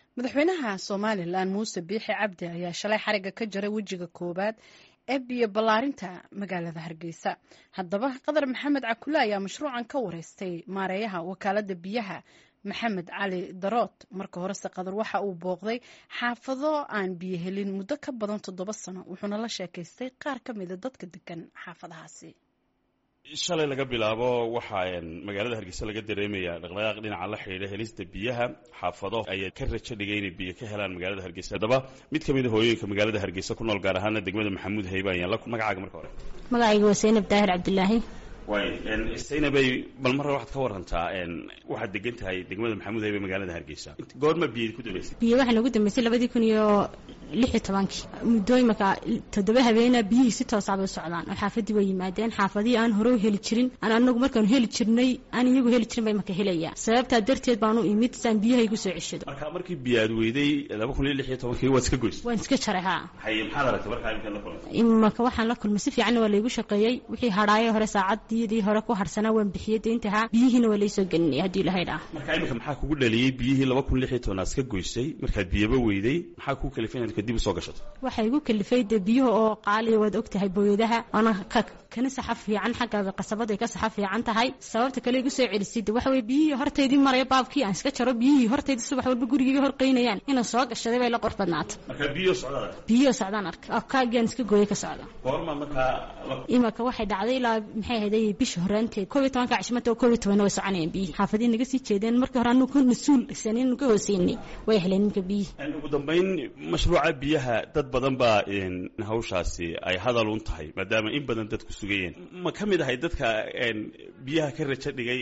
madaxweynaha somalilan muuse biixi cabdi ayaa shalay xariga ka jaray wejiga koowaad ee biyo ballaarinta magaalada hargeysa haddaba qadar maxamed cakule ayaa mashruucan ka wareystay maareeyaha wakaalada biyaha maxamed cali darood marka horese qadar waxa uu booqday xaafado aan biyo helin muddo ka badan toddoba sano wuxuuna la sheekaystay qaar ka mida dadka degan xaafadahaasi shalay laga bilaabo waxaa magaalada hargeysa laga dareemaya dhaqdhaqaaq dhinaca la xidhiidha helista biyaha xaafado ayay ka rajo dhigay inay biyo ka helaan magaalada hargeysa haddaba mid ka mid a hooyooyinka magaalada hargeysa ku nool gaar ahaana degmada maxamuud hayba ayaan la magacaaga marka hore magacayga waa saynab daahir cabdilaahi way saynabay bal marra waxaad ka warantaa waxaad degan tahay degmada maxamuud hayba magaalada hargeysa goorma biyo ku dambeysay biyo waxaa nagu dambeysay labadii kun iyo lix iyo tobankii muddooyinka toddoba habeena biyihii si toosaabay u socdaan oo xaafadii way yimaadeen xaafadihii aan hore u heli jirin aan anagu markaanu heli jirnay aan iyagu heli jirin bay marka helayaan sababtaa darteed baanu imid saan biyaha igu soo ceshado marka markii biyo aad weyday laba kun iyo lix iyo tobankii waad iska goysay waan iska jaray haa haye maxaad aragtay markaa imkaan la kulantay imaka waxaan la kulmay si fiicanna waa laygu shaqeeyey wixii hadhaaye hore saacaddiidii hore ku harsanaa waan bixiyey deyntahaa biyihiina waa laysoo gelinaya haddii ilahay dhaa marka iminka maxaa kugu dhaliyey biyihii laba kun lix iyo toban aad iska goysay markaad biyaba weyday maxaa kuu kalifay inaad kadib usoo gashato waxaa igu kalifay dee biyuhu oo qaaliya waad og tahay booyadaha oona kana saxa fiican xagga qasabada ay ka saxa fiican tahay sababta kale igu soo celisay de waxa weye biyihii hortaydii maraya baabkii aan iska jaro biyihii hortaydii subax walba gurigayga horqaynayaan inaan soo gashaday bay la qurux badnaata marka biyo socdaad biyihii socdaan arka kaagiaan iska gooyay ka socda goorma markaa imaka waxay dhacday ilaa maxay ahayday bisha horaanteed koob iyo tobanka cishmata oo koob iyo tobanna way soconayaan biyihii xaafadihi naga sii jeedeen markii hore anu ka mas-uul sanin ka hooseynay way heleen ninka biyihii ugu dambayn mashruuca biyaha dad badan baa hawshaasi ay hadal un tahay maadaama in badan dadku sugayeen ma ka mid ahay dadka biyaha ka rajo dhigay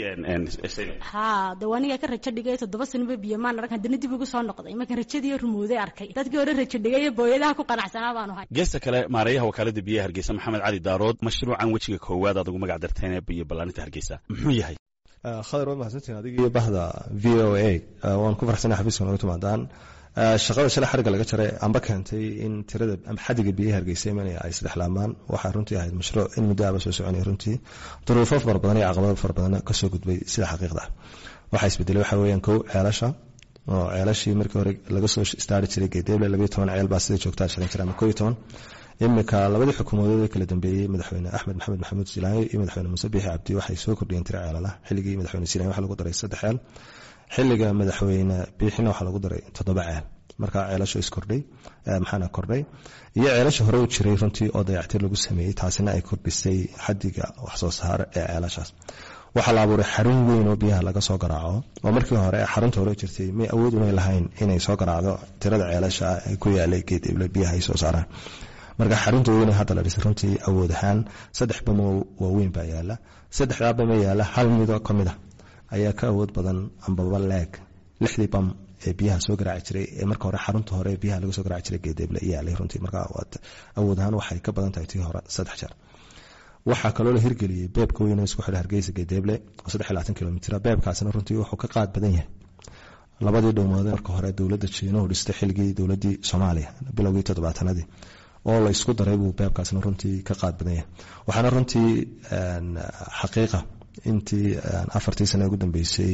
haa de aniga ka rajo dhigay toddoba sanoba biyo maan arag haddana dib ugu soo noqday marka rajadii rumooday arkay dadkii hore rajo dhigay booyadaha ku qanacsanaa baanu hay geesta kale maareeyaha wakaalada biyaha hargeysa maxamed cali daarood mashruucan wejiga koowaad aad ugu magac darteen biyo ballaarinta hargeysa muxuu yahay khadar waad mahadsantihin adiga iyo bahda v o a waan ku farxsanay xafiiska nooga timaadaan shaqada shalay xariga laga jaray amba keentay in tirada ama xadiga biyaha hargeysa imanaya ay saddexlaamaan waxaa runtii ahayd mashruuc in muddo aba soo soconaya runtii duruufo fara badan iyo caqabado fara badan kasoo gudbay sida xaqiiqda ah waxaa isbedelay waxaa weeyaan kow ceelasha oo ceelashii markii hore laga soo istaari jiray geedeeble labayo toban ceel baa sida joogtaa shaqayn jira ama koo iyo toban imika labadii xukuumadood ee kala dambeeyey madaxweyne axmed maxamed maxamuud silaanyo iyo madaxweyne muuse biixi cabdi waxay soo kordhiyeen tiro ceelala xilligii madaxweyne silaanyo waxa lagu daray saddex ceel xilliga madaxweyne biixina waxaa lagu daray toddoba ceel markaa ceelasho iskordhay maxaana kordhay iyo ceelasha hore u jiray runtii oo dayactir lagu sameeyey taasina ay kordhisay xadiga waxsoo saar ee ceelashaas waxaa la abuuray xarun weyn oo biyaha laga soo garaaco oo markii hore xarunta hore jirtay may awood umay lahayn inay soo garaacdo tirada ceelasha ee ku yaalay geedible biyaha ay soo saaraan marka xarunta weyn hadda la dhisay runtii awood ahaan saddex bamo waaweyn baa yaala saddexdaa bama yaala hal mido ka mid a ayaa ka awood badan ambaba leeg lixdii bam ee biyaha soo garaaci jiray ee marka hore xarunta hore ee biyaha laga soo garaaci jiray geedeeble yaalay runtii marka awood ahaan waxay ka badan tahay tii hore saddex jeer waxaa kaloo la hirgeliyey beebka weyn isku xidha hargeysa geedeeble oo saddex iyo labaatan kilomitr beebkaasina runtii wuxuu ka qaad badan yahay labadii dhowmood marka hore dowladda jiinuhu dhistay xilligii dowladii soomaaliya bilowgii toddobaatanadii oo la isku daray buu beebkaasna runtii ka qaad badan yahay waxaana runtii xaqiiqa intii afartii sane ugu dambeysay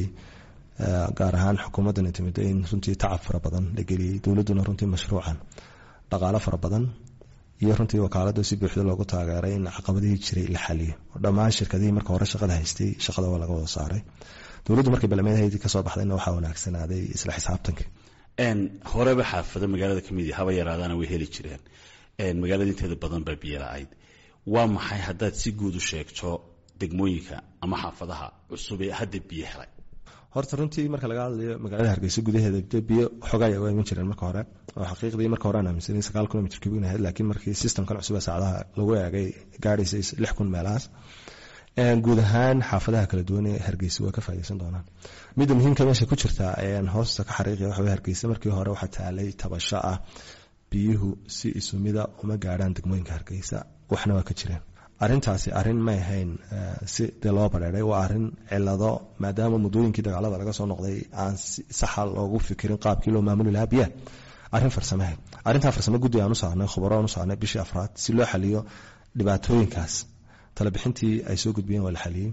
gaar ahaan xukuumaddan timid in runtii tacab fara badan la geliyey dowladduna runtii mashruucan dhaqaalo fara badan iyo runtii wakaalada si buuxda loogu taageeray in caqabadihii jiray la xaliyo dhammaan shirkadihii marka hore shaqada haystay shaqada waa laga wada saaray dowladdu markay balmeedhaydii kasoo baxdayna waxaa wanaagsanaaday isla xisaabtanka horeba xaafado magaalada kamid haba yaraadaana way heli jireen magaalada inteeda badan baa biyo la-ayd waa maxay haddaad si guud u sheegto degmooyinka ama xaafadaha cusub ee hadda biyo helay horta runtii marka laga hadlayo magaalada hargeysa gudaheeda biyo xogaya waa iman jireen marka hore oo xaqiiqdii marka hore aan aaminsanay sagaal kilomitr kubigna ahayd laakiin markii systemkan cusub ee saacadaha lagu eegay gaadhaysay lix kun meelahaas guud ahaan xaafadaha kala duwan ee hargeysa waa ka faa'idaysan doonaan midda muhiimka meesha ku jirta ayaan hoosta ka xariiqaya waxa weye hargeysa markii hore waxaa taalay tabasho ah biyuhu si isumida uma gaadhaan degmooyinka hargeysa waxna waa ka jireen arintaasi arin may ahayn si dee loo bareeray waa arin cilado maadaama muddooyinkii dagaalada laga soo noqday aan saxa loogu fikirin qaabkii loo maamuli lahaa biyaha arin farsamaha arintaa farsamo guddi aan u saarnay khubaro aan u saarnay bishii afraad si loo xaliyo dhibaatooyinkaas talabixintii ay soo gudbiyeen waa la xaliyey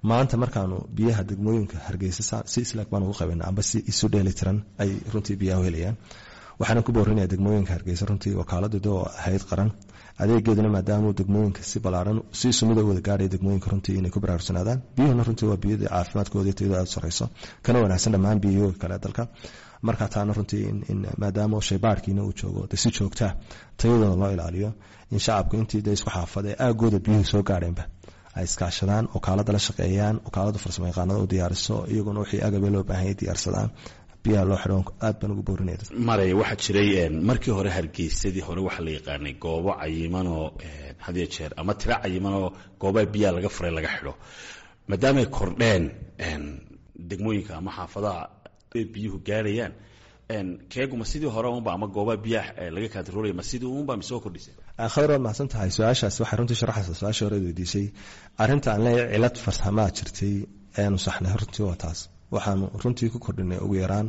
maanta markaanu biyaha degmooyinka hargeysa si islaag baan ugu qabanaa amba si isu dheeli tiran ay runtii biyaha u helayaan waxaana ku boorinaya degmooyinka hargeysa runtii wakaaladooda oo ahayd qaran adeegeeduna maadaamuu degmooyinka si balaaran si sumida u wada gaaraya degmooyinka runtii inay ku baraarugsanaadaan biyuhuna runtii waa biyadii caafimaadkooda tayada aada sareyso kana wanaagsan dhammaan biyahooga kale dalka marka taana runtii in maadaama shaybaarkiina uu joogo de si joogtaa tayadooda loo ilaaliyo in shacabku intii de isku xaafada ee aagooda biyuhu soo gaadheenba ay iskaashadaan wakaalada la shaqeeyaan wakaalada farsamo yaqaanada u diyaariso iyaguna wixii agabe loo baahanya diyaarsadaan biyaha loo xidho aad baan ugu boorinaya maray waxaa jiray markii hore hargeysadii hore waxaa la yaqaanay goobo cayimanoo hadiyo jeer ama tiro cayimanoo goobaha biyaha laga furay laga xidho maadaamay kordheen degmooyinka ama xaafadaha biyuhu gaarayaan keeguma sidii hore unba ama goobaha biyaha laga kaantaroolaya ma sidii unba misoo kordhisay khadar waad mahadsan tahay su-aashaas waxay runtii sharaxaysa su-aashii hore weydiisay arrinta aan leeyahay cilad farsamaa jirtay eanu saxnay runtii waa taas waxaanu runtii ku kordhinay ugu yaraan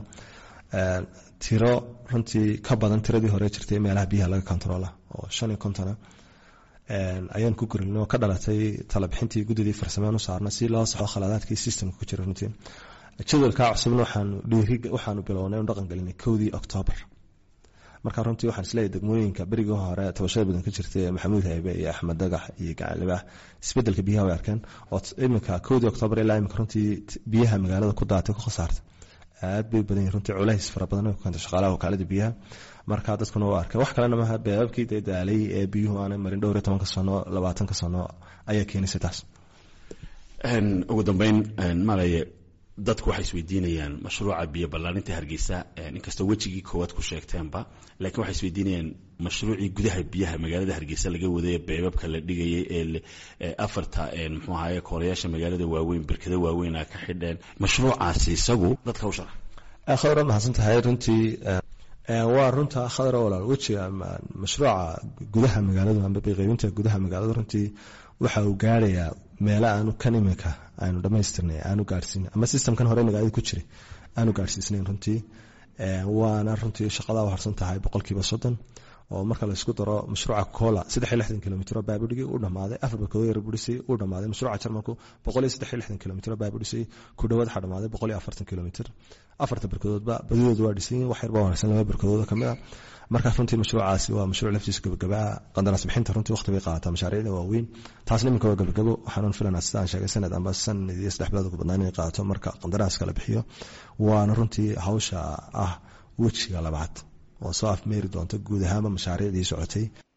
tiro runtii ka badan tiradii hore jirtay meelaha biyaha laga kontaroola oo shan iyo kontona ayaan ku korinay oo ka dhalatay talabixintii guddidii farsamean u saarna si loo saxo khaladaadkii systemka ku jira runtii jadwalkaa cusubna waxaanu dhiiri waxaanu bilownay inu dhaqan gelinay kowdii octoobar marka runtii waxaan isleeyahay degmooyinka berigii hore tabashada badan ka jirtay maxamuud haybe iyo axmed dagax iyo gacanlibax isbedelka biyaha way arkeen oo iminka kowdii octoobar ilaa iminka runtii biyaha magaalada ku daatay ku khasaartay aad bay badan yihin runtii culays fara badan ku keentay shaqaalaha wakaalada biyaha marka dadkuna waa arkay wax kalena maaha beebabkii dee daalay ee biyuhu aanay marin dhowr iyo tobanka sano labaatanka sano ayaa keenaysay taas ugu dambeyn malay dadku waxay isweydiinayaan mashruuca biyo ballaarinta hargeysa inkastoo wejigii koowaad ku sheegteenba laakiin waxay isweydiinayaan mashruucii gudaha biyaha magaalada hargeysa laga waday beebabka la dhigayay ee afarta muxuu ahaye koorayaasha magaalada waaweyn berkada waaweyn a ka xidheen mashruucaasi isagu dadka u sharax khadar waad mahadsan tahay runtii waa runta khadar walaal wejiga mashruuca gudaha magaaladu amba biqaybinta gudaha magaalada runtii waxa uu gaarayaa meelo aanu kan imika aanu dhamaystirnay aanu gaarsiin ama systemkan hore magaalada ku jiray aanu gaarsiisnayn runtii waana runtii shaqadaa harsan tahay boqolkiiba soddon oo marka laysku daro mashruuca cola saddex iyo lixdan kilomitr oo baabudhigii uu dhamaaday afar barkadoo yar budhisay uu dhamaaday mashruuca jarmalku boqol iyo saddex iyo lixdan kilomitr oo baabudhisay ku dhawaad waxaa dhamaaday boqol iyo afartan kilomitr afarta barkadoodba badidoodu waa dhisan yihin wax yar baa wanaagsan laba barkadooda kamid a markaa runtii mashruucaasi waa mashruuc laftiisa gabagabaa qandaraas bixinta runtii waqti bay qaadataa mashaariicda waaweyn taasna iminka waa gabagabo waxaanan filanaa sida aan sheegay sanad amba sanad iyo saddex bilood ugu badnaan inay qaadato marka qandaraaska la bixiyo waana runtii hawsha ah wejiga labaad oo soo afmeeri doonta guud ahaanba mashaariicdii socotay